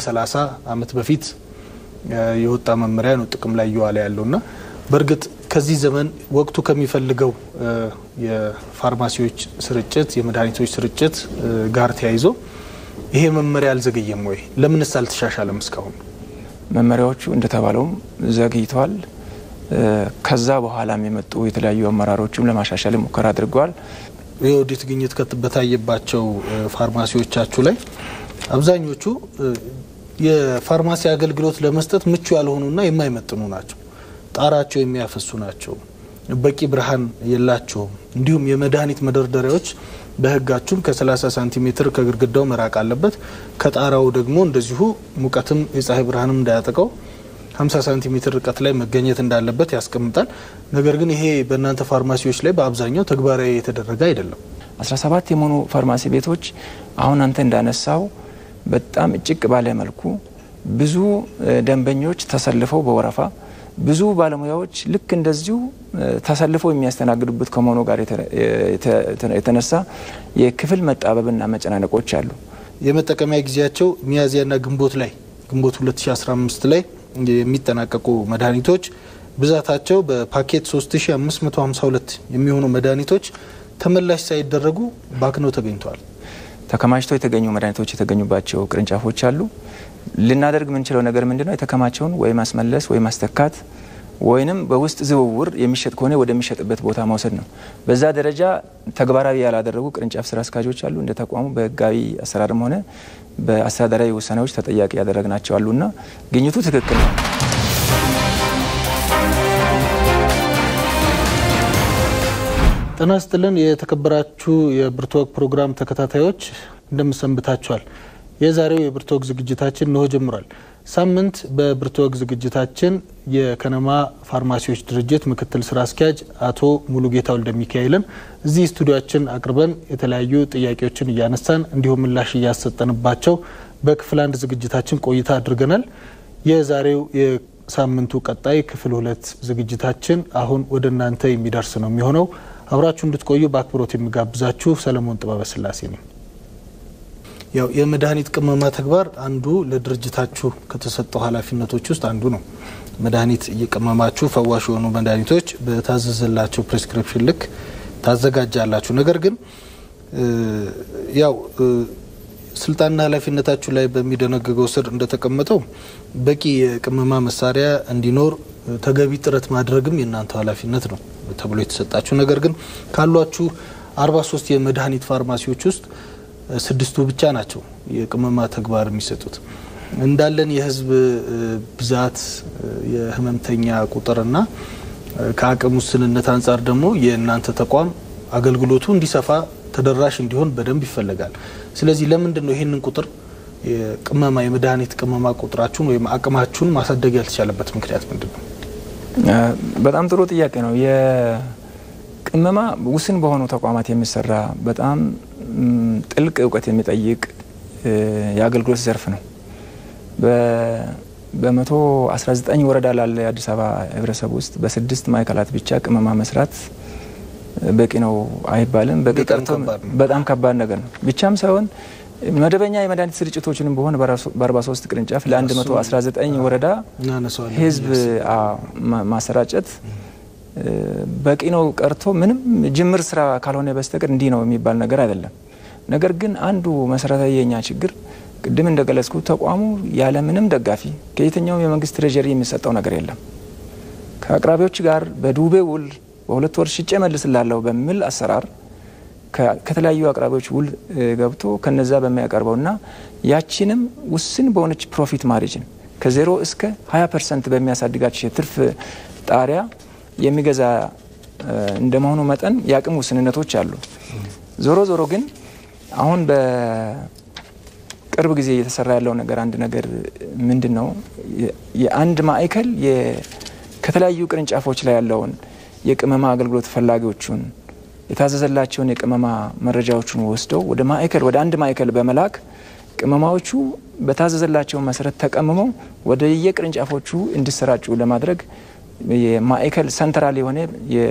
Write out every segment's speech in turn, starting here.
30 ዓመት በፊት የወጣ መመሪያ ነው ጥቅም ላይ እየዋለ ያለውና በእርግጥ ከዚህ ዘመን ወቅቱ ከሚፈልገው የፋርማሲዎች ስርጭት የመድኃኒቶች ስርጭት ጋር ተያይዞ ይሄ መመሪያ አልዘገየም ወይ? ለምንስ አልተሻሻለም እስካሁን? መመሪያዎቹ እንደተባለውም ዘግይተዋል። ከዛ በኋላም የመጡ የተለያዩ አመራሮችም ለማሻሻል ሙከራ አድርገዋል። የኦዲት ግኝት በታየባቸው ፋርማሲዎቻችሁ ላይ አብዛኞቹ የፋርማሲ አገልግሎት ለመስጠት ምቹ ያልሆኑና የማይመጥኑ ናቸው። ጣራቸው የሚያፈሱ ናቸው። በቂ ብርሃን የላቸውም። እንዲሁም የመድኃኒት መደርደሪያዎች በሕጋችሁም ከ30 ሳንቲሜትር ከግድግዳው መራቅ አለበት። ከጣራው ደግሞ እንደዚሁ ሙቀትም የፀሐይ ብርሃንም እንዳያጠቀው 50 ሳንቲሜትር ርቀት ላይ መገኘት እንዳለበት ያስቀምጣል። ነገር ግን ይሄ በእናንተ ፋርማሲዎች ላይ በአብዛኛው ተግባራዊ የተደረገ አይደለም። 17 የሆኑ ፋርማሲ ቤቶች አሁን አንተ እንዳነሳው በጣም እጭቅ ባለ መልኩ ብዙ ደንበኞች ተሰልፈው በወረፋ ብዙ ባለሙያዎች ልክ እንደዚሁ ተሰልፈው የሚያስተናግዱበት ከመሆኑ ጋር የተነሳ የክፍል መጣበብና መጨናነቆች አሉ። የመጠቀሚያ ጊዜያቸው ሚያዝያና ግንቦት ላይ ግንቦት 2015 ላይ የሚጠናቀቁ መድኃኒቶች ብዛታቸው በፓኬት 3552 የሚሆኑ መድኃኒቶች ተመላሽ ሳይደረጉ ባክነው ተገኝተዋል። ተከማችተው የተገኙ መድኃኒቶች የተገኙባቸው ቅርንጫፎች አሉ። ልናደርግ የምንችለው ነገር ምንድነው? የተከማቸውን ወይ ማስመለስ ወይ ማስተካት ወይንም በውስጥ ዝውውር የሚሸጥ ከሆነ ወደሚሸጥበት ቦታ መውሰድ ነው። በዛ ደረጃ ተግባራዊ ያላደረጉ ቅርንጫፍ ስራ አስኪያጆች አሉ። እንደ ተቋሙ በህጋዊ አሰራርም ሆነ በአስተዳደራዊ ውሳኔዎች ተጠያቂ ያደረግናቸው አሉና ግኝቱ ትክክል ነው። ጤና ይስጥልን የተከበራችሁ የብርቱወግ ፕሮግራም ተከታታዮች እንደምሰንብታችኋል። የዛሬው የብርቱወግ ዝግጅታችን እንሆ ጀምሯል። ሳምንት በብርቱወግ ዝግጅታችን የከነማ ፋርማሲዎች ድርጅት ምክትል ስራ አስኪያጅ አቶ ሙሉጌታ ወልደ ሚካኤልን እዚህ ስቱዲያችን አቅርበን የተለያዩ ጥያቄዎችን እያነሳን እንዲሁም ምላሽ እያሰጠንባቸው በክፍል አንድ ዝግጅታችን ቆይታ አድርገናል። የዛሬው የሳምንቱ ቀጣይ ክፍል ሁለት ዝግጅታችን አሁን ወደ እናንተ የሚደርስ ነው የሚሆነው። አብራችሁ እንድትቆዩ በአክብሮት የሚጋብዛችሁ ሰለሞን ጥበበ ስላሴ ነኝ። ያው የመድኃኒት ቅመማ ተግባር አንዱ ለድርጅታችሁ ከተሰጠው ኃላፊነቶች ውስጥ አንዱ ነው። መድኃኒት እየቀመማችሁ ፈዋሽ የሆኑ መድኃኒቶች በታዘዘላቸው ፕሬስክሪፕሽን ልክ ታዘጋጃላችሁ። ነገር ግን ያው ስልጣንና ኃላፊነታችሁ ላይ በሚደነግገው ስር እንደተቀመጠው በቂ የቅመማ መሳሪያ እንዲኖር ተገቢ ጥረት ማድረግም የእናንተ ኃላፊነት ነው ተብሎ የተሰጣችሁ። ነገር ግን ካሏችሁ 43 የመድኃኒት ፋርማሲዎች ውስጥ ስድስቱ ብቻ ናቸው የቅመማ ተግባር የሚሰጡት። እንዳለን የህዝብ ብዛት የህመምተኛ ቁጥርና ከአቅም ውስንነት አንጻር ደግሞ የእናንተ ተቋም አገልግሎቱ እንዲሰፋ ተደራሽ እንዲሆን በደንብ ይፈለጋል። ስለዚህ ለምንድን ነው ይህንን ቁጥር የቅመማ የመድኃኒት ቅመማ ቁጥራችሁን ወይም አቅማችሁን ማሳደግ ያልተቻለበት ምክንያት ምንድን ነው? በጣም ጥሩ ጥያቄ ነው። የቅመማ ውስን በሆኑ ተቋማት የሚሰራ በጣም ጥልቅ እውቀት የሚጠይቅ የአገልግሎት ዘርፍ ነው። በመቶ 19 ወረዳ ላለ የአዲስ አበባ ህብረተሰብ ውስጥ በስድስት ማዕከላት ብቻ ቅመማ መስራት በቂ ነው አይባልም። በቂ ቀርቶ በጣም ከባድ ነገር ነው ብቻም ሳይሆን መደበኛ የመድኃኒት ስርጭቶችንም በሆነ በ43 ቅርንጫፍ ለ119 ወረዳ ህዝብ ማሰራጨት በቂ ነው ቀርቶ ምንም ጅምር ስራ ካልሆነ በስተቀር እንዲህ ነው የሚባል ነገር አይደለም። ነገር ግን አንዱ መሰረታዊ የኛ ችግር ቅድም እንደገለጽኩ ተቋሙ ያለ ምንም ደጋፊ ከየትኛውም የመንግስት ትሬጀሪ የሚሰጠው ነገር የለም። ከአቅራቢዎች ጋር በዱቤ ውል በሁለት ወር ሽጬ መልስላለሁ በሚል አሰራር ከተለያዩ አቅራቢዎች ውል ገብቶ ከነዛ በሚያቀርበውና ያችንም ውስን በሆነች ፕሮፊት ማርጅን ከዜሮ እስከ 20 ፐርሰንት በሚያሳድጋቸው የትርፍ ጣሪያ የሚገዛ እንደመሆኑ መጠን የአቅም ውስንነቶች አሉ። ዞሮ ዞሮ ግን አሁን በቅርብ ጊዜ እየተሰራ ያለው ነገር አንድ ነገር ምንድን ነው? የአንድ ማዕከል ከተለያዩ ቅርንጫፎች ላይ ያለውን የቅመማ አገልግሎት ፈላጊዎቹን የታዘዘላቸውን የቅመማ መረጃዎቹን ወስደው ወደ ማዕከል ወደ አንድ ማዕከል በመላክ ቅመማዎቹ በታዘዘላቸው መሰረት ተቀምመው ወደ የቅርንጫፎቹ እንዲሰራጩ ለማድረግ የማዕከል ሰንትራል የሆነ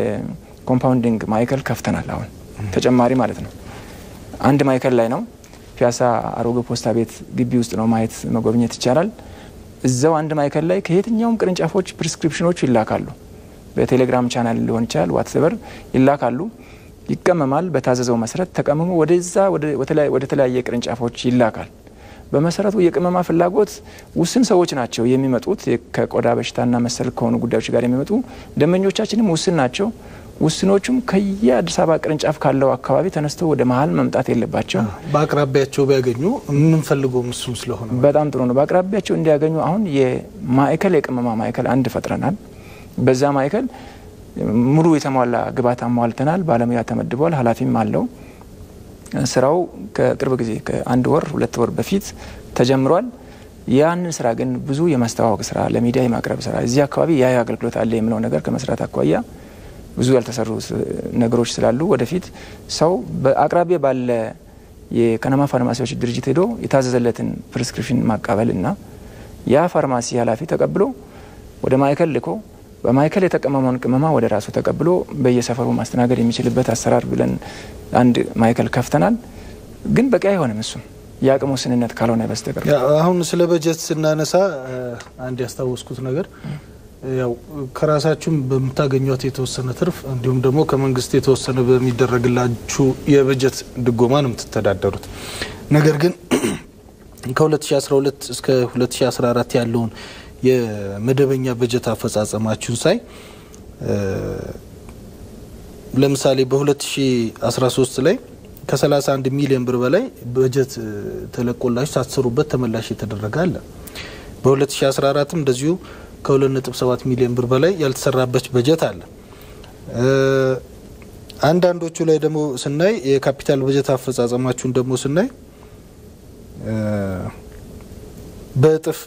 የኮምፓውንዲንግ ማዕከል ከፍተናል። አሁን ተጨማሪ ማለት ነው። አንድ ማዕከል ላይ ነው ፒያሳ አሮጌ ፖስታ ቤት ግቢ ውስጥ ነው ማየት መጎብኘት ይቻላል። እዛው አንድ ማዕከል ላይ ከየትኛውም ቅርንጫፎች ፕሪስክሪፕሽኖች ይላካሉ። በቴሌግራም ቻናል ሊሆን ይችላል፣ ዋትስበር ይላካሉ። ይቀመማል። በታዘዘው መሰረት ተቀምሞ ወደዛ ወደ ተለያየ ቅርንጫፎች ይላካል። በመሰረቱ የቅመማ ፍላጎት ውስን ሰዎች ናቸው የሚመጡት። ከቆዳ በሽታና መሰል ከሆኑ ጉዳዮች ጋር የሚመጡ ደንበኞቻችንም ውስን ናቸው። ውስኖቹም ከየአዲስ አበባ ቅርንጫፍ ካለው አካባቢ ተነስተው ወደ መሀል መምጣት የለባቸው። በአቅራቢያቸው ቢያገኙ የምንፈልገው እሱም ስለሆነ በጣም ጥሩ ነው። በአቅራቢያቸው እንዲያገኙ አሁን የማዕከል የቅመማ ማዕከል አንድ ፈጥረናል። በዛ ማዕከል ሙሉ የተሟላ ግብዓት አሟልተናል። ባለሙያ ተመድቧል። ኃላፊም አለው። ስራው ከቅርብ ጊዜ ከአንድ ወር ሁለት ወር በፊት ተጀምሯል። ያንን ስራ ግን ብዙ የማስተዋወቅ ስራ፣ ለሚዲያ የማቅረብ ስራ እዚህ አካባቢ ያ አገልግሎት አለ የሚለው ነገር ከመስራት አኳያ ብዙ ያልተሰሩ ነገሮች ስላሉ ወደፊት ሰው በአቅራቢያ ባለ የከነማ ፋርማሲዎች ድርጅት ሄዶ የታዘዘለትን ፕሪስክሪፕሽን ማቀበል እና ያ ፋርማሲ ኃላፊ ተቀብሎ ወደ ማዕከል ልኮ በማዕከል የተቀመመውን ቅመማ ወደ ራሱ ተቀብሎ በየሰፈሩ ማስተናገድ የሚችልበት አሰራር ብለን አንድ ማዕከል ከፍተናል። ግን በቂ አይሆንም። እሱም የአቅም ውስንነት ካልሆነ በስተቀር አሁን ስለ በጀት ስናነሳ አንድ ያስታወስኩት ነገር ያው ከራሳችሁም በምታገኟት የተወሰነ ትርፍ እንዲሁም ደግሞ ከመንግስት የተወሰነ በሚደረግላችሁ የበጀት ድጎማ ነው የምትተዳደሩት። ነገር ግን ከ2012 እስከ 2014 ያለውን የመደበኛ በጀት አፈጻጸማችሁን ሳይ ለምሳሌ በ2013 ላይ ከ31 ሚሊዮን ብር በላይ በጀት ተለቆላችሁ ሳትሰሩበት ተመላሽ የተደረገ አለ። በ2014ም እንደዚሁ ከ2.7 ሚሊዮን ብር በላይ ያልተሰራበት በጀት አለ። አንዳንዶቹ ላይ ደግሞ ስናይ የካፒታል በጀት አፈጻጸማችሁን ደግሞ ስናይ በእጥፍ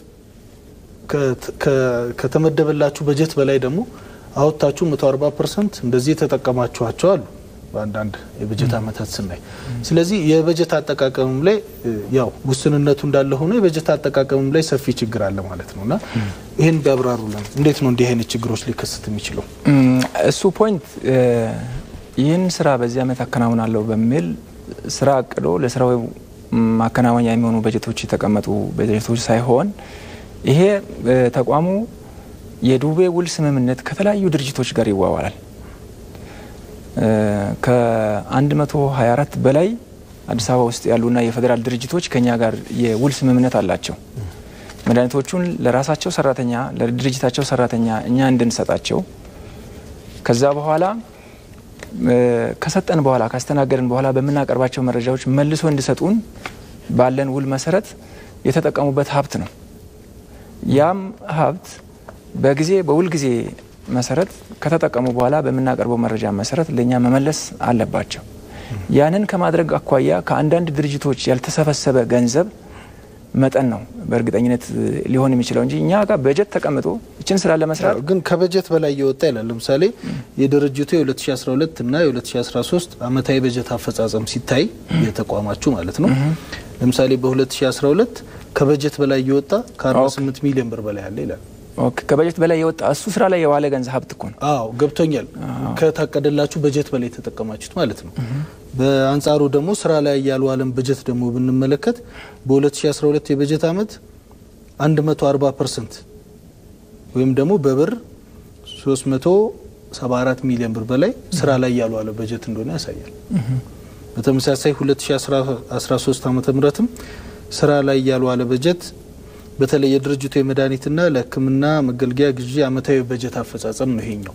ከተመደበላችሁ በጀት በላይ ደግሞ አወጥታችሁ 140 ፐርሰንት እንደዚህ የተጠቀማችኋቸው አሉ በአንዳንድ የበጀት አመታት ስናይ። ስለዚህ የበጀት አጠቃቀምም ላይ ያው ውስንነቱ እንዳለ ሆኖ የበጀት አጠቃቀምም ላይ ሰፊ ችግር አለ ማለት ነው እና ይህን ቢያብራሩልን። እንዴት ነው እንዲህ አይነት ችግሮች ሊከሰት የሚችለው? እሱ ፖይንት ይህን ስራ በዚህ አመት አከናውናለሁ በሚል ስራ አቅዶ ለስራው ማከናወኛ የሚሆኑ በጀቶች የተቀመጡ በጀቶች ሳይሆን ይሄ ተቋሙ የዱቤ ውል ስምምነት ከተለያዩ ድርጅቶች ጋር ይዋዋላል። ከ124 በላይ አዲስ አበባ ውስጥ ያሉና የፌዴራል ድርጅቶች ከኛ ጋር የውል ስምምነት አላቸው። መድኃኒቶቹን ለራሳቸው ሰራተኛ ለድርጅታቸው ሰራተኛ እኛ እንድንሰጣቸው ከዛ በኋላ ከሰጠን በኋላ ካስተናገድን በኋላ በምናቀርባቸው መረጃዎች መልሶ እንዲሰጡን ባለን ውል መሰረት የተጠቀሙበት ሀብት ነው። ያም ሀብት በጊዜ በውል ጊዜ መሰረት ከተጠቀሙ በኋላ በምናቀርበው መረጃ መሰረት ለእኛ መመለስ አለባቸው። ያንን ከማድረግ አኳያ ከአንዳንድ ድርጅቶች ያልተሰበሰበ ገንዘብ መጠን ነው በእርግጠኝነት ሊሆን የሚችለው እንጂ እኛ ጋር በጀት ተቀምጦ ይችን ስራ ለመስራት ግን ከበጀት በላይ እየወጣ ይላል። ለምሳሌ የድርጅቱ የ2012 እና የ2013 አመታዊ በጀት አፈጻጸም ሲታይ የተቋማችሁ ማለት ነው። ለምሳሌ በ2012 ከበጀት በላይ እየወጣ ከ48 ሚሊዮን ብር በላይ አለ ይላል። ከበጀት በላይ የወጣ እሱ ስራ ላይ የዋለ ገንዘብ ሀብት እኮ ነው። አዎ ገብቶኛል። ከታቀደላችሁ በጀት በላይ የተጠቀማችሁት ማለት ነው። በአንጻሩ ደግሞ ስራ ላይ ያልዋለን በጀት ደግሞ ብንመለከት በ2012 የበጀት አመት 140 ፐርሰንት ወይም ደግሞ በብር 374 ሚሊዮን ብር በላይ ስራ ላይ ያልዋለ በጀት እንደሆነ ያሳያል። በተመሳሳይ 2013 ዓ ምትም ስራ ላይ ያልዋለ በጀት በተለይ የድርጅቱ የመድኃኒትና ለሕክምና መገልገያ ግዢ አመታዊ በጀት አፈጻጸም ነው ይሄኛው።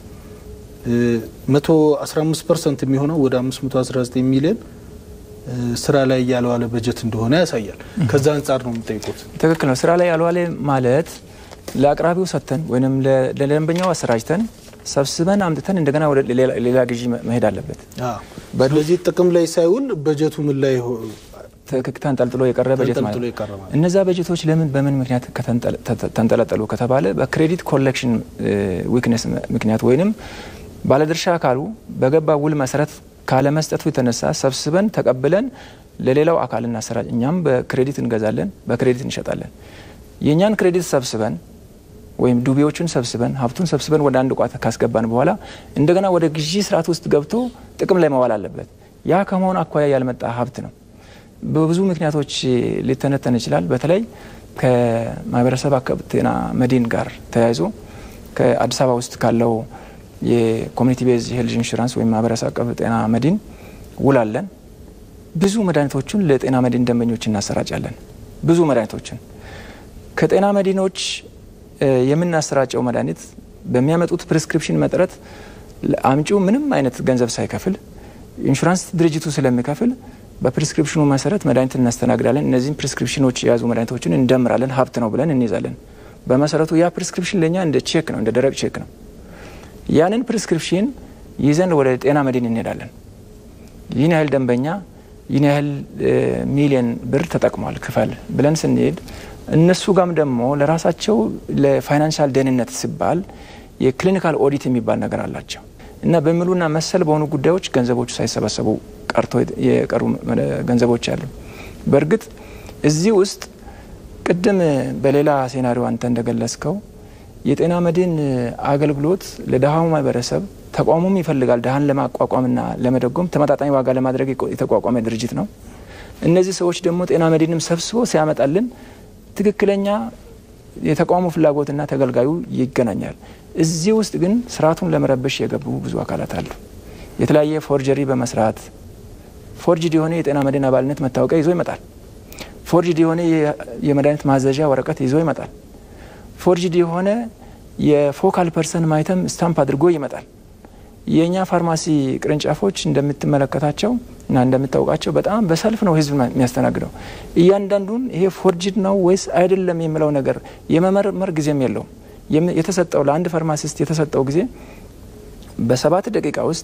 115 ፐርሰንት የሚሆነው ወደ 519 ሚሊዮን ስራ ላይ ያልዋለ በጀት እንደሆነ ያሳያል። ከዛ አንጻር ነው የምጠይቁት። ትክክል ነው። ስራ ላይ ያልዋለ ማለት ለአቅራቢው ሰጥተን ወይም ለደንበኛው አሰራጅተን ሰብስበን አምጥተን እንደገና ወደ ሌላ ግዢ መሄድ አለበት። ስለዚህ ጥቅም ላይ ሳይውል በጀቱ ምን ላይ ተንጠልጥሎ የቀረ በጀት ማለት ተንጠልጥሎ የቀረ ማለት እነዛ በጀቶች ለምን በምን ምክንያት ተንጠለጠሉ ከተባለ በክሬዲት ኮሌክሽን ዊክነስ ምክንያት ወይንም ባለድርሻ አካሉ በገባ ውል መሰረት ካለመስጠቱ የተነሳ ሰብስበን ተቀብለን ለሌላው አካል እናሰራጭ። እኛም በክሬዲት እንገዛለን፣ በክሬዲት እንሸጣለን። የእኛን ክሬዲት ሰብስበን ወይም ዱቤዎቹን ሰብስበን ሀብቱን ሰብስበን ወደ አንድ ቋት ካስገባን በኋላ እንደገና ወደ ግዢ ስርዓት ውስጥ ገብቶ ጥቅም ላይ መዋል አለበት። ያ ከመሆኑ አኳያ ያልመጣ ሀብት ነው። በብዙ ምክንያቶች ሊተነተን ይችላል። በተለይ ከማህበረሰብ አቀፍ ጤና መድን ጋር ተያይዞ ከአዲስ አበባ ውስጥ ካለው የኮሚኒቲ ቤዝ ሄልዝ ኢንሹራንስ ወይም ማህበረሰብ አቀፍ ጤና መድን ውላለን። ብዙ መድኃኒቶችን ለጤና መድን ደንበኞች እናሰራጫለን። ብዙ መድኃኒቶችን ከጤና መድኖች የምናሰራጨው መድኃኒት በሚያመጡት ፕሪስክሪፕሽን መጠረት አምጪው ምንም አይነት ገንዘብ ሳይከፍል ኢንሹራንስ ድርጅቱ ስለሚከፍል በፕሪስክሪፕሽኑ መሰረት መድኃኒት እናስተናግዳለን። እነዚህም ፕሪስክሪፕሽኖች የያዙ መድኃኒቶችን እንደምራለን። ሀብት ነው ብለን እንይዛለን። በመሰረቱ ያ ፕሪስክሪፕሽን ለእኛ እንደ ቼክ ነው፣ እንደ ደረቅ ቼክ ነው። ያንን ፕሪስክሪፕሽን ይዘን ወደ ጤና መድን እንሄዳለን። ይህን ያህል ደንበኛ ይህን ያህል ሚሊየን ብር ተጠቅሟል ክፈል ብለን ስንሄድ እነሱ ጋም ደግሞ ለራሳቸው ለፋይናንሻል ደህንነት ሲባል የክሊኒካል ኦዲት የሚባል ነገር አላቸው እና በሚሉና መሰል በሆኑ ጉዳዮች ገንዘቦቹ ሳይሰበሰቡ ቀርቶ የቀሩ ገንዘቦች አሉ። በእርግጥ እዚህ ውስጥ ቅድም በሌላ ሴናሪዮ አንተ እንደገለጽከው የጤና መድን አገልግሎት ለድሃው ማህበረሰብ ተቋሙም ይፈልጋል። ድሃን ለማቋቋምና ለመደጎም ተመጣጣኝ ዋጋ ለማድረግ የተቋቋመ ድርጅት ነው። እነዚህ ሰዎች ደግሞ ጤና መድንም ሰብስቦ ሲያመጣልን ትክክለኛ የተቋሙ ፍላጎትና ተገልጋዩ ይገናኛል። እዚህ ውስጥ ግን ስርዓቱን ለመረበሽ የገቡ ብዙ አካላት አሉ። የተለያየ ፎርጀሪ በመስራት ፎርጅድ የሆነ የጤና መድን አባልነት መታወቂያ ይዞ ይመጣል። ፎርጅድ የሆነ የመድኃኒት ማዘዣ ወረቀት ይዞ ይመጣል። ፎርጅድ የሆነ የፎካል ፐርሰን ማይተም ስታምፕ አድርጎ ይመጣል። የእኛ ፋርማሲ ቅርንጫፎች እንደምትመለከታቸው እና እንደምታውቃቸው በጣም በሰልፍ ነው ህዝብ የሚያስተናግደው። እያንዳንዱን ይሄ ፎርጅድ ነው ወይስ አይደለም የሚለው ነገር የመመርመር ጊዜም የለውም። የተሰጠው ለአንድ ፋርማሲስት የተሰጠው ጊዜ በሰባት ደቂቃ ውስጥ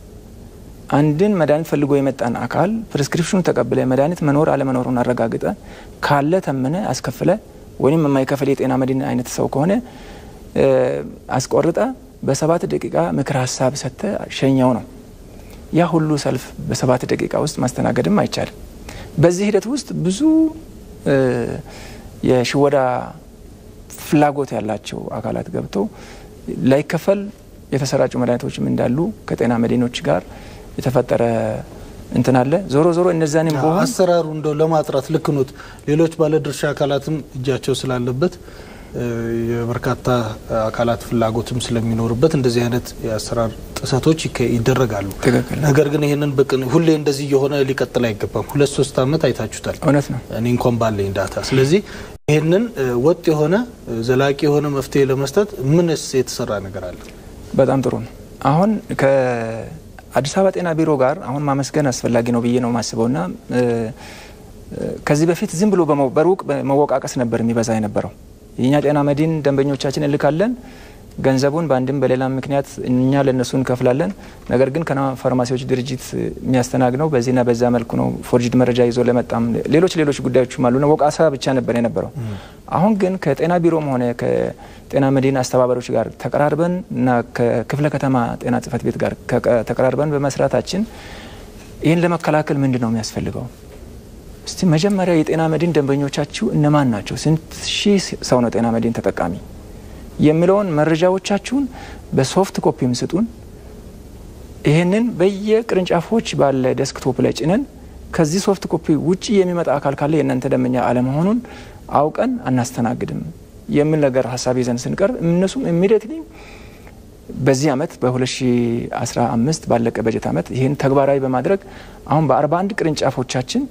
አንድን መድኃኒት ፈልጎ የመጣን አካል ፕሪስክሪፕሽኑ ተቀብለ መድኃኒት መኖር አለመኖሩን አረጋግጠ ካለ ተምነ አስከፍለ ወይም የማይከፍል የጤና መድን አይነት ሰው ከሆነ አስቆርጠ በሰባት ደቂቃ ምክር ሀሳብ ሰጥተ ሸኛው ነው። ያ ሁሉ ሰልፍ በሰባት ደቂቃ ውስጥ ማስተናገድም አይቻልም። በዚህ ሂደት ውስጥ ብዙ የሽወዳ ፍላጎት ያላቸው አካላት ገብተው ላይከፈል የተሰራጩ መድኃኒቶችም እንዳሉ ከጤና መድኖች ጋር የተፈጠረ እንትን አለ። ዞሮ ዞሮ እነዛንም በሆን አሰራሩ እንደው ለማጥራት ልክ ኖት። ሌሎች ባለድርሻ አካላትም እጃቸው ስላለበት የበርካታ አካላት ፍላጎትም ስለሚኖርበት እንደዚህ አይነት የአሰራር ጥሰቶች ይደረጋሉ። ነገር ግን ይህንን በቅን ሁሌ እንደዚህ እየሆነ ሊቀጥል አይገባም። ሁለት ሶስት ዓመት አይታችሁታል። እውነት ነው። እኔ እንኳን ባለኝ ዳታ። ስለዚህ ይህንን ወጥ የሆነ ዘላቂ የሆነ መፍትሄ ለመስጠት ምንስ የተሰራ ነገር አለ? በጣም ጥሩ ነው። አሁን ከአዲስ አበባ ጤና ቢሮ ጋር አሁን ማመስገን አስፈላጊ ነው ብዬ ነው የማስበው እና ከዚህ በፊት ዝም ብሎ በሩቅ መወቃቀስ ነበር የሚበዛ የነበረው የእኛ ጤና መድን ደንበኞቻችን እንልካለን። ገንዘቡን በአንድም በሌላ ምክንያት እኛ ለእነሱ እንከፍላለን። ነገር ግን ከና ፋርማሲዎች ድርጅት የሚያስተናግነው በዚህና በዛ መልኩ ነው። ፎርጅድ መረጃ ይዞ ለመጣም ሌሎች ሌሎች ጉዳዮችም አሉ። ወቃሳ ብቻ ነበር የነበረው። አሁን ግን ከጤና ቢሮም ሆነ ከጤና መድን አስተባባሪዎች ጋር ተቀራርበን እና ከክፍለ ከተማ ጤና ጽሕፈት ቤት ጋር ተቀራርበን በመስራታችን ይህን ለመከላከል ምንድን ነው የሚያስፈልገው? እስቲ መጀመሪያ የጤና መድን ደንበኞቻችሁ እነማን ናቸው? ስንት ሺህ ሰው ነው ጤና መድን ተጠቃሚ የሚለውን መረጃዎቻችሁን በሶፍት ኮፒም ስጡን። ይህንን በየቅርንጫፎች ባለ ዴስክቶፕ ላይ ጭነን ከዚህ ሶፍት ኮፒ ውጭ የሚመጣ አካል ካለ የእናንተ ደንበኛ አለመሆኑን አውቀን አናስተናግድም የሚል ነገር ሀሳብ ይዘን ስንቀርብ እነሱም ኢሚዲየትሊ በዚህ አመት በ2015 ባለቀ በጀት አመት ይህን ተግባራዊ በማድረግ አሁን በ41 ቅርንጫፎቻችን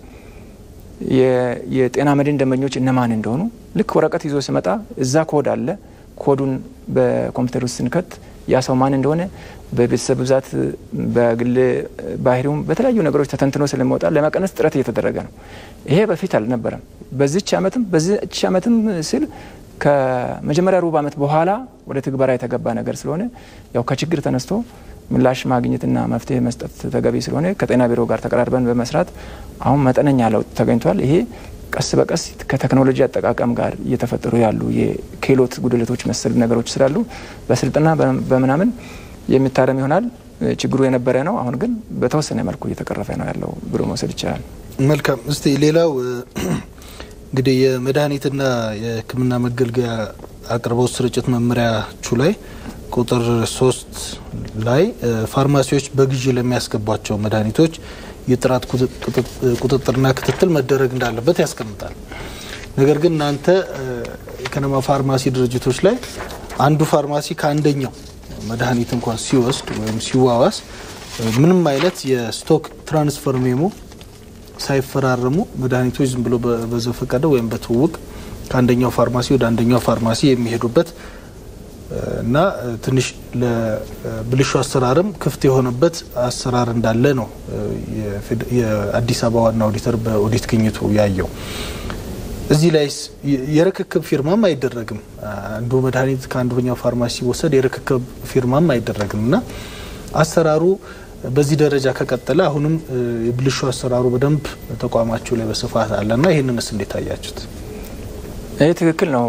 የጤና መድን ደንበኞች እነማን እንደሆኑ ልክ ወረቀት ይዞ ሲመጣ እዛ ኮድ አለ። ኮዱን በኮምፒውተር ውስጥ ስንከት ያ ሰው ማን እንደሆነ በቤተሰብ ብዛት፣ በግል ባህሪውም በተለያዩ ነገሮች ተተንትኖ ስለሚወጣ ለመቀነስ ጥረት እየተደረገ ነው። ይሄ በፊት አልነበረም። በዚች አመትም በዚች አመትም ስል ከመጀመሪያ ሩብ አመት በኋላ ወደ ትግበራ የተገባ ነገር ስለሆነ ያው ከችግር ተነስቶ ምላሽ ማግኘትና መፍትሄ መስጠት ተገቢ ስለሆነ ከጤና ቢሮ ጋር ተቀራርበን በመስራት አሁን መጠነኛ ለውጥ ተገኝቷል። ይሄ ቀስ በቀስ ከቴክኖሎጂ አጠቃቀም ጋር እየተፈጠሩ ያሉ የክህሎት ጉድለቶች መሰል ነገሮች ስላሉ በስልጠና በምናምን የሚታረም ይሆናል። ችግሩ የነበረ ነው። አሁን ግን በተወሰነ መልኩ እየተቀረፈ ነው ያለው ብሎ መውሰድ ይቻላል። መልካም። እስቲ ሌላው እንግዲህ የመድኃኒትና የሕክምና መገልገያ አቅርቦት ስርጭት መመሪያችሁ ላይ ቁጥር ሶስት ላይ ፋርማሲዎች በግዢ ለሚያስገቧቸው መድኃኒቶች የጥራት ቁጥጥርና ክትትል መደረግ እንዳለበት ያስቀምጣል። ነገር ግን እናንተ የከነማ ፋርማሲ ድርጅቶች ላይ አንዱ ፋርማሲ ከአንደኛው መድኃኒት እንኳን ሲወስድ ወይም ሲዋዋስ ምንም አይነት የስቶክ ትራንስፈር ሜሞ ሳይፈራረሙ መድኃኒቶች ዝም ብሎ በዘፈቀደ ወይም በትውውቅ ከአንደኛው ፋርማሲ ወደ አንደኛው ፋርማሲ የሚሄዱበት እና ትንሽ ለብልሹ አሰራርም ክፍት የሆነበት አሰራር እንዳለ ነው የአዲስ አበባ ዋና ኦዲተር በኦዲት ግኝቱ ያየው። እዚህ ላይ የርክክብ ፊርማም አይደረግም። አንዱ መድኃኒት ከአንደኛው ፋርማሲ ሲወሰድ የርክክብ ፊርማም አይደረግም እና አሰራሩ በዚህ ደረጃ ከቀጠለ አሁንም የብልሹ አሰራሩ በደንብ ተቋማችሁ ላይ በስፋት አለና ይህንንስ እንዴት አያችሁት? ይህ ትክክል ነው።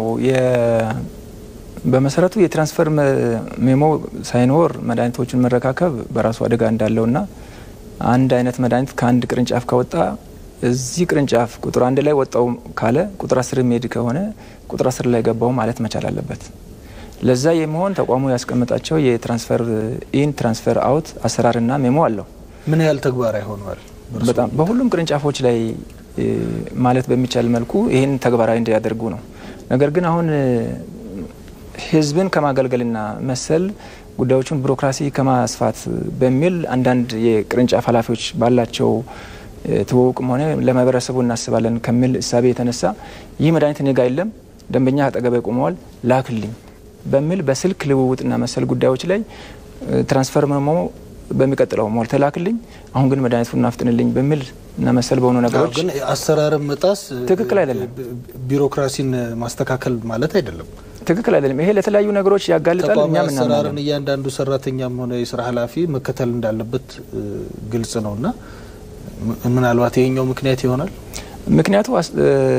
በመሰረቱ የትራንስፈር ሜሞ ሳይኖር መድኃኒቶችን መረካከብ በራሱ አደጋ እንዳለውና አንድ አይነት መድኃኒት ከአንድ ቅርንጫፍ ከወጣ እዚህ ቅርንጫፍ ቁጥር አንድ ላይ ወጣው ካለ ቁጥር አስር የሚሄድ ከሆነ ቁጥር አስር ላይ ገባው ማለት መቻል አለበት። ለዛ የሚሆን ተቋሙ ያስቀመጣቸው የትራንስፈር ኢን ትራንስፈር አውት አሰራርና ሜሞ አለው። ምን ያህል ተግባራዊ ሆነዋል? በጣም በሁሉም ቅርንጫፎች ላይ ማለት በሚቻል መልኩ ይህን ተግባራዊ እንዲያደርጉ ነው። ነገር ግን አሁን ህዝብን ከማገልገልና መሰል ጉዳዮችን ቢሮክራሲ ከማስፋት በሚል አንዳንድ የቅርንጫፍ ኃላፊዎች ባላቸው ትውውቅም ሆነ ለማህበረሰቡ እናስባለን ከሚል እሳቤ የተነሳ ይህ መድኃኒት እኔ ጋ የለም፣ ደንበኛ አጠገቤ ቆመዋል፣ ላክልኝ በሚል በስልክ ልውውጥና መሰል ጉዳዮች ላይ ትራንስፈር መሞ በሚቀጥለው ሞልተ ላክልኝ፣ አሁን ግን መድኃኒቱን እናፍጥንልኝ በሚል እና መሰል በሆኑ ነገሮች ግን አሰራርን መጣስ ትክክል አይደለም። ቢሮክራሲን ማስተካከል ማለት አይደለም። ትክክል አይደለም። ይሄ ለተለያዩ ነገሮች ያጋልጣል። ተቋማዊ እኛም አሰራርን እናምናለን። እያንዳንዱ ሰራተኛም ሆነ የስራ ኃላፊ መከተል እንዳለበት ግልጽ ነው እና ምናልባት ይሄኛው ምክንያት ይሆናል። ምክንያቱ አስ-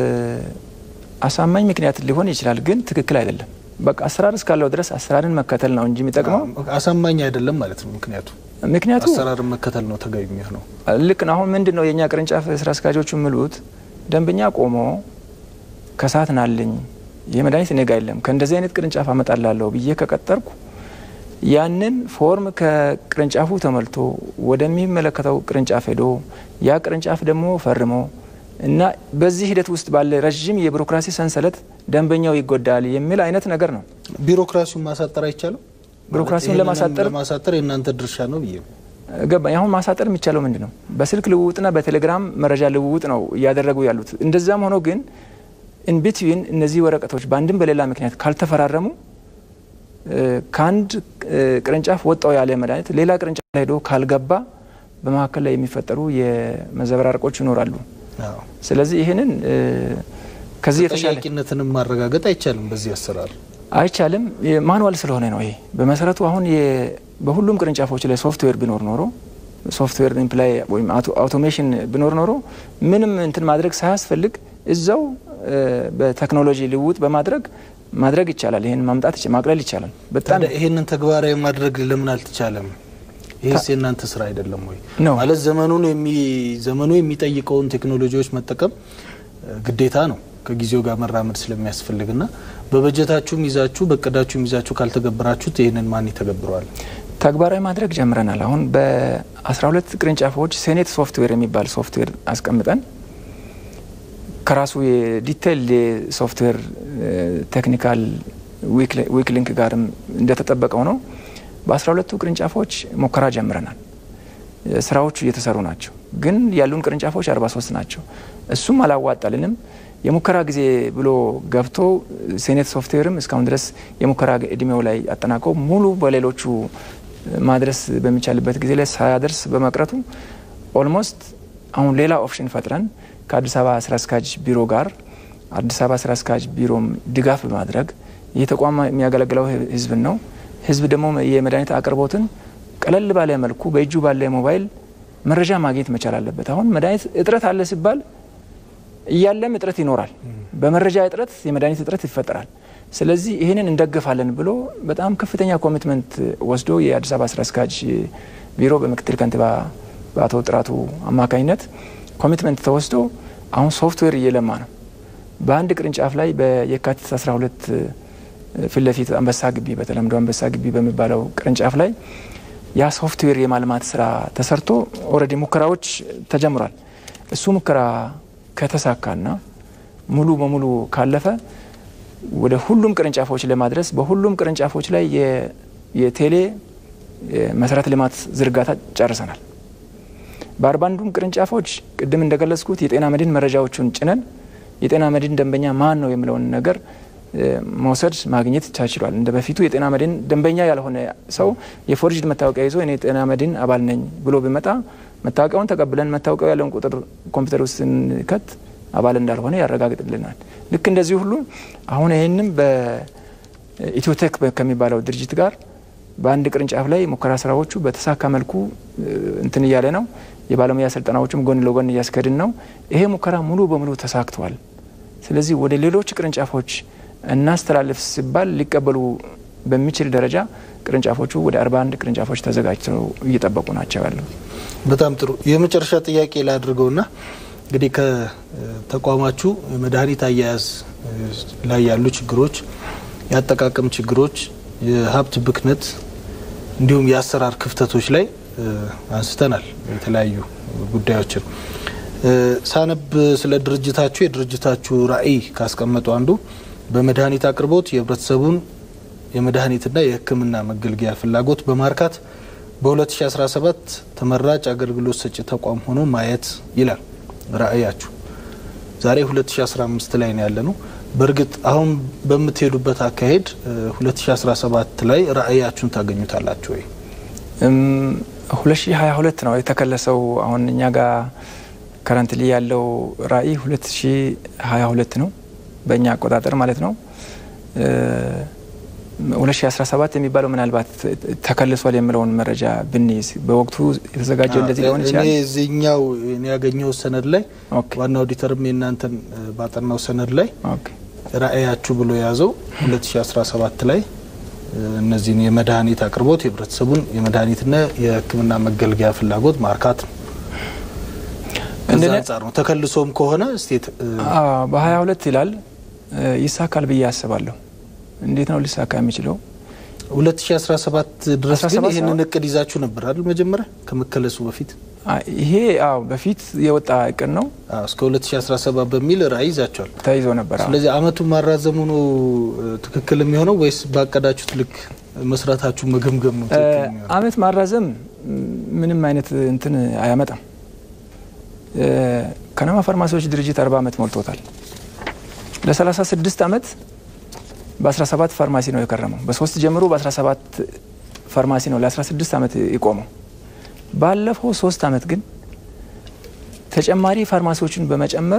አሳማኝ ምክንያት ሊሆን ይችላል፣ ግን ትክክል አይደለም። በቃ አሰራር እስካለው ድረስ አሰራርን መከተል ነው እንጂ የሚጠቅመው አሳማኝ አይደለም ማለት ነው። ምክንያቱ ምክንያቱ አሰራርን መከተል ነው ተገቢ የሚሆነው። ልክ ነው። አሁን ምንድን ነው የእኛ ቅርንጫፍ ስራ አስኪያጆቹ የሚሉት ደንበኛ ቆሞ ከሰዓት ናልኝ ይህ መድኃኒት እኔ ጋ የለም ከእንደዚህ አይነት ቅርንጫፍ አመጣላለሁ ብዬ ከቀጠርኩ ያንን ፎርም ከቅርንጫፉ ተሞልቶ ወደሚመለከተው ቅርንጫፍ ሄዶ ያ ቅርንጫፍ ደግሞ ፈርሞ እና በዚህ ሂደት ውስጥ ባለ ረዥም የቢሮክራሲ ሰንሰለት ደንበኛው ይጎዳል የሚል አይነት ነገር ነው። ቢሮክራሲውን ማሳጠር አይቻልም። ቢሮክራሲውን ይህንንም ለማሳጠር ለማሳጠር የእናንተ ድርሻ ነው ብዬ ነው። ገባኝ። አሁን ማሳጠር የሚቻለው ምንድን ነው? በስልክ ልውውጥና በቴሌግራም መረጃ ልውውጥ ነው እያደረጉ ያሉት። እንደዛም ሆኖ ግን ኢንቢትዊን እነዚህ ወረቀቶች በአንድም በሌላ ምክንያት ካልተፈራረሙ እ፣ ከአንድ እ፣ ቅርንጫፍ ወጣው ያለ መድኃኒት ሌላ ቅርንጫፍ ላይ ሄዶ ካልገባ በመካከል ላይ የሚፈጠሩ የመዘበራረቆች ይኖራሉ። አዎ። ስለዚህ ይህንን እ፣ ከዚህ የተሻለ ተጠያቂነትንም ማረጋገጥ አይቻልም በዚህ አሰራር። አይቻልም። ማኑዋል ስለሆነ ነው። ይሄ በመሰረቱ አሁን የ- በሁሉም ቅርንጫፎች ላይ ሶፍትዌር ቢኖር ኖሮ ሶፍትዌር ኢምፕላይ ወይም አውቶ- አውቶሜሽን ቢኖር ኖሮ ምንም እንትን ማድረግ ሳያስፈልግ እዛው እ፣ በቴክኖሎጂ ልውውጥ በማድረግ ማድረግ ይቻላል። ይህን ማምጣት ይቻ- ማቅለል ይቻላል። በጣም ታዲያ ይሄንን ተግባራዊ ማድረግ ለምን አልተቻለም? ይህስ የእናንተ ስራ አይደለም ወይ? ነው። ማለት ዘመኑን የሚ ዘመኑ የሚጠይቀውን ቴክኖሎጂዎች መጠቀም እ፣ ግዴታ ነው ከጊዜው ጋር መራመድ ስለሚያስፈልግና በበጀታችሁም ይዛችሁ በእቅዳችሁም ይዛችሁ ካልተገበራችሁት ይህንን ማን ይተገብረዋል? ተግባራዊ ማድረግ ጀምረናል። አሁን በ12 ቅርንጫፎች ሴኔት ሶፍትዌር የሚባል ሶፍትዌር አስቀምጠን ከራሱ የዲቴይል የሶፍትዌር ቴክኒካል ዊክ ሊንክ ጋርም እንደተጠበቀው ነው። በ12ቱ ቅርንጫፎች ሙከራ ጀምረናል። ስራዎቹ እየተሰሩ ናቸው። ግን ያሉን ቅርንጫፎች 43 ናቸው። እሱም አላዋጣልንም። የሙከራ ጊዜ ብሎ ገብቶ ሴኔት ሶፍትዌርም እስካሁን ድረስ የሙከራ እድሜው ላይ አጠናቀው ሙሉ በሌሎቹ ማድረስ በሚቻልበት ጊዜ ላይ ሳያደርስ በመቅረቱ ኦልሞስት አሁን ሌላ ኦፕሽን ፈጥረን ከአዲስ አበባ ስራ አስኪያጅ ቢሮ ጋር አዲስ አበባ ስራ አስኪያጅ ቢሮም ድጋፍ በማድረግ ይህ ተቋም የሚያገለግለው ህዝብን ነው። ህዝብ ደግሞ የመድኃኒት አቅርቦትን ቀለል ባለ መልኩ በእጁ ባለ ሞባይል መረጃ ማግኘት መቻል አለበት። አሁን መድኃኒት እጥረት አለ ሲባል እያለም እጥረት ይኖራል። በመረጃ እጥረት የመድኃኒት እጥረት ይፈጠራል። ስለዚህ ይህንን እንደግፋለን ብሎ በጣም ከፍተኛ ኮሚትመንት ወስዶ የአዲስ አበባ ስራ አስኪያጅ ቢሮ በምክትል ከንቲባ በአቶ ጥራቱ አማካኝነት ኮሚትመንት ተወስዶ አሁን ሶፍትዌር እየለማ ነው። በአንድ ቅርንጫፍ ላይ በየካቲት 12 ፊት ለፊት አንበሳ ግቢ በተለምዶ አንበሳ ግቢ በሚባለው ቅርንጫፍ ላይ ያ ሶፍትዌር የማልማት ስራ ተሰርቶ ኦልሬዲ ሙከራዎች ተጀምሯል። እሱ ሙከራ ከተሳካና ሙሉ በሙሉ ካለፈ ወደ ሁሉም ቅርንጫፎች ለማድረስ በሁሉም ቅርንጫፎች ላይ የቴሌ መሰረተ ልማት ዝርጋታ ጨርሰናል። በአርባ አንዱም ቅርንጫፎች ቅድም እንደገለጽኩት የጤና መድን መረጃዎቹን ጭነን የጤና መድን ደንበኛ ማን ነው የሚለውን ነገር መውሰድ ማግኘት ተችሏል። እንደ በፊቱ የጤና መድን ደንበኛ ያልሆነ ሰው የፎርጅድ መታወቂያ ይዞ እኔ የጤና መድን አባል ነኝ ብሎ ቢመጣ መታወቂያውን ተቀብለን መታወቂያው ያለውን ቁጥር ኮምፒውተር ውስጥ ስንከት አባል እንዳልሆነ ያረጋግጥልናል። ልክ እንደዚህ ሁሉ አሁን ይህንም በኢትዮቴክ ከሚባለው ድርጅት ጋር በአንድ ቅርንጫፍ ላይ ሙከራ ስራዎቹ በተሳካ መልኩ እንትን እያለ ነው። የባለሙያ ስልጠናዎቹም ጎን ለጎን እያስከድን ነው። ይሄ ሙከራ ሙሉ በሙሉ ተሳክቷል። ስለዚህ ወደ ሌሎች ቅርንጫፎች እናስተላልፍ ሲባል ሊቀበሉ በሚችል ደረጃ ቅርንጫፎቹ ወደ 41 ቅርንጫፎች ተዘጋጅተው እየጠበቁ ናቸው ያለው። በጣም ጥሩ። የመጨረሻ ጥያቄ ላድርገውና እንግዲህ ከተቋማችሁ የመድኃኒት አያያዝ ላይ ያሉ ችግሮች፣ የአጠቃቀም ችግሮች፣ የሀብት ብክነት እንዲሁም የአሰራር ክፍተቶች ላይ አንስተናል የተለያዩ ጉዳዮችን ሳነብ ስለ ድርጅታችሁ የድርጅታችሁ ራዕይ ካስቀመጡ አንዱ በመድኃኒት አቅርቦት የህብረተሰቡን የመድኃኒትና የሕክምና መገልገያ ፍላጎት በማርካት በ2017 ተመራጭ አገልግሎት ሰጪ ተቋም ሆኖ ማየት ይላል ራዕያችሁ። ዛሬ 2015 ላይ ነው ያለ ነው። በእርግጥ አሁን በምትሄዱበት አካሄድ 2017 ላይ ራዕያችሁን ታገኙታላችሁ ወይ? 2022 ነው የተከለሰው። አሁን እኛ ጋር ከረንትሊ ያለው ራዕይ 2022 ነው በእኛ አቆጣጠር ማለት ነው። 2017 የሚባለው ምናልባት ተከልሷል የሚለውን መረጃ ብንይዝ በወቅቱ የተዘጋጀው እንደዚህ ሊሆን ይችላል። እኔ እዚህኛው እኔ ያገኘው ሰነድ ላይ ዋና ኦዲተርም የእናንተን ባጠናው ሰነድ ላይ ራዕያችሁ ብሎ የያዘው 2017 ላይ እነዚህን የመድኃኒት አቅርቦት የህብረተሰቡን የመድኃኒትና የሕክምና መገልገያ ፍላጎት ማርካት ነው። ከዛ አንጻር ነው ተከልሶም ከሆነ ስቴት በ22 ይላል ይሳካል ብዬ አስባለሁ። እንዴት ነው ሊሳካ የሚችለው? 2017 ድረስ ግን ይህንን እቅድ ይዛችሁ ነበር አይደል? መጀመሪያ ከመከለሱ በፊት ይሄ አዎ በፊት የወጣ እቅድ ነው። እስከ 2017 በሚል ራዕይ ይዛቸዋል ተይዞ ነበር። ስለዚህ አመቱን ማራዘሙ ነው ትክክል የሚሆነው ወይስ ባቀዳችሁት ልክ መስራታችሁ መገምገም ነው ትክክል የሚሆነው? አመት ማራዘም ምንም አይነት እንትን አያመጣም። ከነማ ፋርማሲዎች ድርጅት 40 አመት ሞልቶታል። ለ36 አመት በ17 ፋርማሲ ነው የከረመው። በሶስት ጀምሮ በ17 ፋርማሲ ነው ለ16 አመት የቆመው። ባለፈው ሶስት አመት ግን ተጨማሪ ፋርማሲዎችን በመጨመር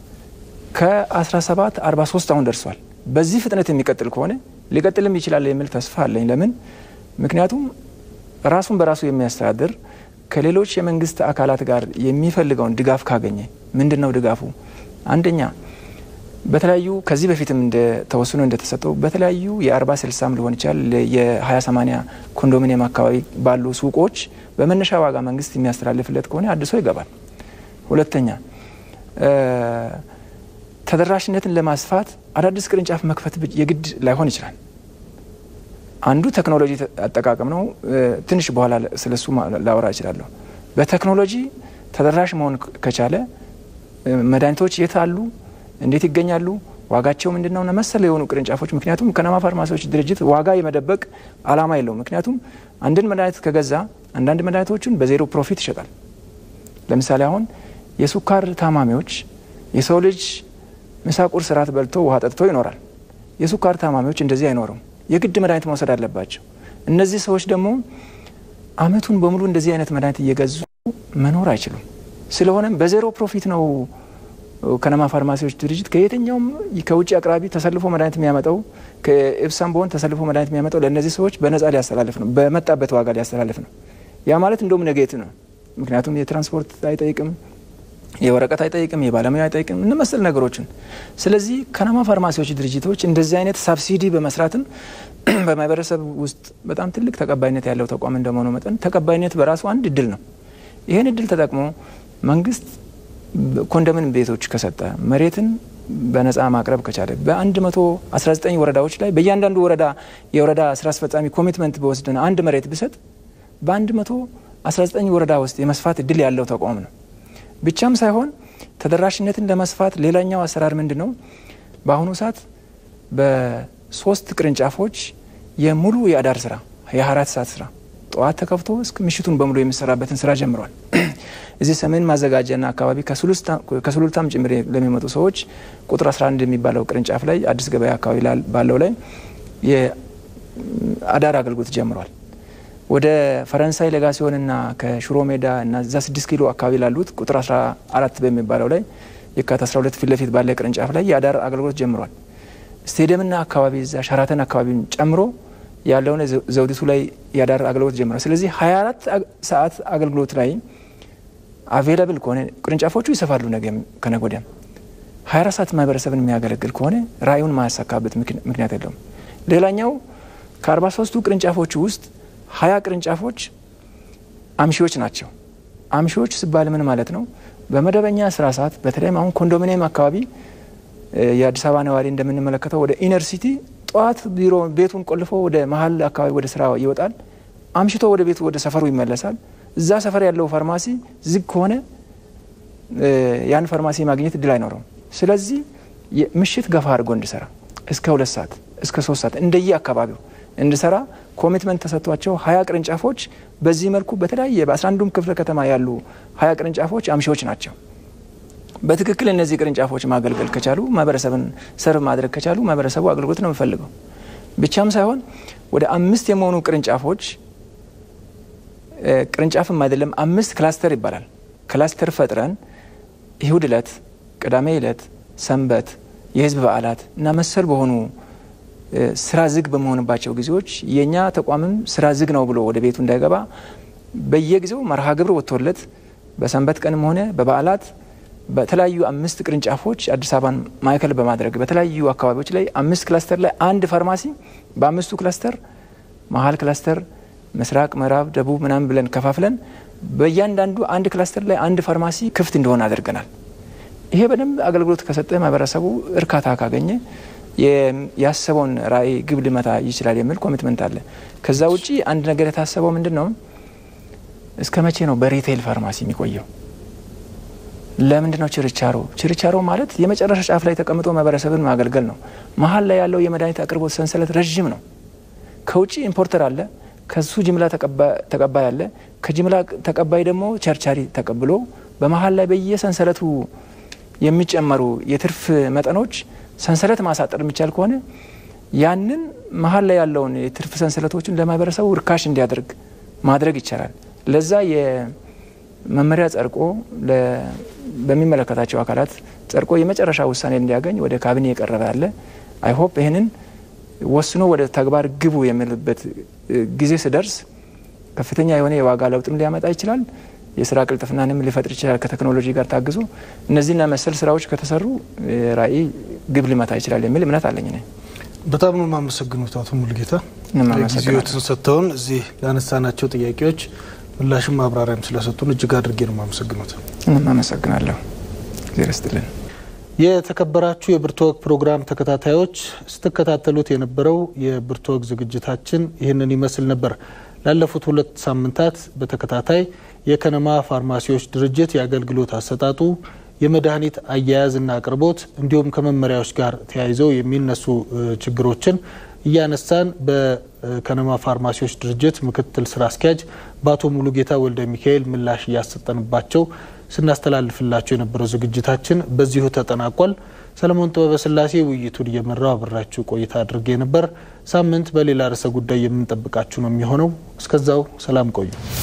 ከ17 43 አሁን ደርሷል። በዚህ ፍጥነት የሚቀጥል ከሆነ ሊቀጥልም ይችላል የሚል ተስፋ አለኝ። ለምን? ምክንያቱም ራሱን በራሱ የሚያስተዳድር ከሌሎች የመንግስት አካላት ጋር የሚፈልገውን ድጋፍ ካገኘ ምንድን ነው ድጋፉ? አንደኛ በተለያዩ ከዚህ በፊትም ተወስኖ እንደተሰጠው በተለያዩ የአርባ ስልሳም ሊሆን ይችላል የሀያ ሰማኒያ ኮንዶሚኒየም አካባቢ ባሉ ሱቆች በመነሻ ዋጋ መንግስት የሚያስተላልፍለት ከሆነ አድሶ ይገባል። ሁለተኛ ተደራሽነትን ለማስፋት አዳዲስ ቅርንጫፍ መክፈት የግድ ላይሆን ይችላል። አንዱ ቴክኖሎጂ አጠቃቀም ነው። ትንሽ በኋላ ስለሱ ላወራ እችላለሁ። በቴክኖሎጂ ተደራሽ መሆን ከቻለ መድኃኒቶች የት አሉ እንዴት ይገኛሉ? ዋጋቸው ምንድን ነው? መሰል የሆኑ ቅርንጫፎች ምክንያቱም ከነማ ፋርማሲዎች ድርጅት ዋጋ የመደበቅ አላማ የለውም። ምክንያቱም አንድን መድኃኒት ከገዛ አንዳንድ መድኃኒቶችን በዜሮ ፕሮፊት ይሸጣል። ለምሳሌ አሁን የሱካር ታማሚዎች የሰው ልጅ ምሳ፣ ቁርስ፣ እራት በልቶ ውሃ ጠጥቶ ይኖራል። የሱካር ታማሚዎች እንደዚህ አይኖሩም። የግድ መድኃኒት መውሰድ አለባቸው። እነዚህ ሰዎች ደግሞ አመቱን በሙሉ እንደዚህ አይነት መድኃኒት እየገዙ መኖር አይችሉም። ስለሆነም በዜሮ ፕሮፊት ነው ከነማ ፋርማሲዎች ድርጅት ከየትኛውም ከውጭ አቅራቢ ተሰልፎ መድኃኒት የሚያመጣው ከኤፕሳም በሆን ተሰልፎ መድኃኒት የሚያመጣው ለእነዚህ ሰዎች በነጻ ሊያስተላልፍ ነው፣ በመጣበት ዋጋ ሊያስተላልፍ ነው። ያ ማለት እንደውም ነጌት ነው። ምክንያቱም የትራንስፖርት አይጠይቅም፣ የወረቀት አይጠይቅም፣ የባለሙያ አይጠይቅም እነ መሰል ነገሮችን። ስለዚህ ከነማ ፋርማሲዎች ድርጅቶች እንደዚህ አይነት ሳብሲዲ በመስራትም በማህበረሰብ ውስጥ በጣም ትልቅ ተቀባይነት ያለው ተቋም እንደመሆኑ መጠን ተቀባይነት በራሱ አንድ እድል ነው። ይህን እድል ተጠቅሞ መንግስት ኮንዶሚኒየም ቤቶች ከሰጠ መሬትን በነጻ ማቅረብ ከቻለ በ119 ወረዳዎች ላይ በእያንዳንዱ ወረዳ የወረዳ ስራ አስፈጻሚ ኮሚትመንት በወስደን አንድ መሬት ብሰጥ በ119 ወረዳ ውስጥ የመስፋት እድል ያለው ተቋም ነው። ብቻም ሳይሆን ተደራሽነትን ለመስፋት ሌላኛው አሰራር ምንድን ነው? በአሁኑ ሰዓት በሶስት ቅርንጫፎች የሙሉ የአዳር ስራ የ24 ሰዓት ስራ ጠዋት ተከፍቶ እስከ ምሽቱን በሙሉ የሚሰራበትን ስራ ጀምሯል። እዚህ ሰሜን ማዘጋጃና አካባቢ ከሱሉልታም ጭምር ለሚመጡ ሰዎች ቁጥር 11 የሚባለው ቅርንጫፍ ላይ አዲስ ገበያ አካባቢ ባለው ላይ የአዳር አገልግሎት ጀምሯል። ወደ ፈረንሳይ ሌጋሲዮንና ከሽሮ ሜዳ እና እዛ 6 ኪሎ አካባቢ ላሉት ቁጥር 14 በሚባለው ላይ የካቲት 12 ፊት ለፊት ባለ ቅርንጫፍ ላይ የአዳር አገልግሎት ጀምሯል። ስቴዲየምና አካባቢ እዛ ሸራተን አካባቢን ጨምሮ ያለውን ዘውዲቱ ላይ የአዳር አገልግሎት ጀምሯል። ስለዚህ 24 ሰዓት አገልግሎት ላይ አቬላብል ከሆነ ቅርንጫፎቹ ይሰፋሉ። ነገ ከነገ ወዲያም 24 ሰዓት ማህበረሰብን የሚያገለግል ከሆነ ራእዩን ማያሳካበት ምክንያት የለውም። ሌላኛው ከ43ቱ ቅርንጫፎቹ ውስጥ ሀያ ቅርንጫፎች አምሺዎች ናቸው። አምሺዎች ሲባል ምን ማለት ነው? በመደበኛ ስራ ሰዓት በተለይም አሁን ኮንዶሚኒየም አካባቢ የአዲስ አበባ ነዋሪ እንደምንመለከተው ወደ ኢነር ሲቲ ጠዋት ቢሮ ቤቱን ቆልፎ ወደ መሀል አካባቢ ወደ ስራ ይወጣል። አምሽቶ ወደ ቤቱ ወደ ሰፈሩ ይመለሳል። እዛ ሰፈር ያለው ፋርማሲ ዝግ ከሆነ ያን ፋርማሲ ማግኘት እድል አይኖረውም። ስለዚህ ምሽት ገፋ አድርጎ እንዲሰራ እስከ ሁለት ሰዓት እስከ ሶስት ሰዓት እንደየ አካባቢው እንዲሰራ ኮሚትመንት ተሰጥቷቸው ሀያ ቅርንጫፎች በዚህ መልኩ በተለያየ በአስራ አንዱም ክፍለ ከተማ ያሉ ሀያ ቅርንጫፎች አምሺዎች ናቸው። በትክክል እነዚህ ቅርንጫፎች ማገልገል ከቻሉ ማህበረሰብን ሰርቭ ማድረግ ከቻሉ ማህበረሰቡ አገልግሎት ነው የሚፈልገው። ብቻም ሳይሆን ወደ አምስት የመሆኑ ቅርንጫፎች ቅርንጫፍም አይደለም አምስት ክላስተር ይባላል። ክላስተር ፈጥረን እሁድ እለት፣ ቅዳሜ እለት፣ ሰንበት፣ የህዝብ በዓላት እና መሰል በሆኑ ስራ ዝግ በመሆንባቸው ጊዜዎች የእኛ ተቋምም ስራ ዝግ ነው ብሎ ወደ ቤቱ እንዳይገባ በየጊዜው መርሃ ግብር ወጥቶለት በሰንበት ቀንም ሆነ በበዓላት በተለያዩ አምስት ቅርንጫፎች አዲስ አበባን ማዕከል በማድረግ በተለያዩ አካባቢዎች ላይ አምስት ክላስተር ላይ አንድ ፋርማሲ በአምስቱ ክላስተር መሀል ክላስተር፣ ምስራቅ፣ ምዕራብ፣ ደቡብ ምናምን ብለን ከፋፍለን በእያንዳንዱ አንድ ክላስተር ላይ አንድ ፋርማሲ ክፍት እንደሆነ አድርገናል። ይሄ በደንብ አገልግሎት ከሰጠ ማህበረሰቡ እርካታ ካገኘ ያሰበውን ራዕይ ግብ ሊመታ ይችላል የሚል ኮሚትመንት አለ። ከዛ ውጪ አንድ ነገር የታሰበው ምንድን ነው? እስከ መቼ ነው በሪቴይል ፋርማሲ የሚቆየው? ለምንድን ነው ችርቻሮ? ችርቻሮ ማለት የመጨረሻ ጫፍ ላይ ተቀምጦ ማህበረሰብን ማገልገል ነው። መሀል ላይ ያለው የመድኃኒት አቅርቦት ሰንሰለት ረዥም ነው። ከውጭ ኢምፖርተር አለ፣ ከሱ ጅምላ ተቀባይ አለ፣ ከጅምላ ተቀባይ ደግሞ ቸርቻሪ ተቀብሎ በመሀል ላይ በየሰንሰለቱ የሚጨመሩ የትርፍ መጠኖች ሰንሰለት ማሳጠር የሚቻል ከሆነ ያንን መሀል ላይ ያለውን የትርፍ ሰንሰለቶችን ለማህበረሰቡ ርካሽ እንዲያደርግ ማድረግ ይቻላል። ለዛ የመመሪያ ጸድቆ በሚመለከታቸው አካላት ጸድቆ የመጨረሻ ውሳኔ እንዲያገኝ ወደ ካቢኔ የቀረበ አለ። አይሆፕ ይህንን ወስኖ ወደ ተግባር ግቡ የሚልበት ጊዜ ስደርስ ከፍተኛ የሆነ የዋጋ ለውጥም ሊያመጣ ይችላል። የስራ ቅልጥፍናንም ሊፈጥር ይችላል። ከቴክኖሎጂ ጋር ታግዞ እነዚህና መሰል ስራዎች ከተሰሩ ራዕይ ግብ ሊመታ ይችላል የሚል እምነት አለኝ። ነ በጣም ነው የማመሰግኑት አቶ ሙሉጌታ ጊዜዎትን ሰጥተውን እዚህ ላነሳናቸው ጥያቄዎች ምላሽም ማብራሪያም ስለሰጡን እጅግ አድርጌ ነው የማመሰግኑት። እኔም አመሰግናለሁ። እግዜር ይስጥልን። የተከበራችሁ የብርቱ ወግ ፕሮግራም ተከታታዮች ስትከታተሉት የነበረው የብርቱ ወግ ዝግጅታችን ይህንን ይመስል ነበር። ላለፉት ሁለት ሳምንታት በተከታታይ የከነማ ፋርማሲዎች ድርጅት የአገልግሎት አሰጣጡ፣ የመድኃኒት አያያዝና አቅርቦት እንዲሁም ከመመሪያዎች ጋር ተያይዘው የሚነሱ ችግሮችን እያነሳን በከነማ ፋርማሲዎች ድርጅት ምክትል ስራ አስኪያጅ በአቶ ሙሉጌታ ወልደ ሚካኤል ምላሽ እያሰጠንባቸው ስናስተላልፍላቸው የነበረው ዝግጅታችን በዚሁ ተጠናቋል። ሰለሞን ጥበበ ስላሴ ውይይቱን እየመራው አብራችሁ ቆይታ አድርጌ ነበር። ሳምንት በሌላ ርዕሰ ጉዳይ የምንጠብቃችሁ ነው የሚሆነው። እስከዛው ሰላም ቆዩ።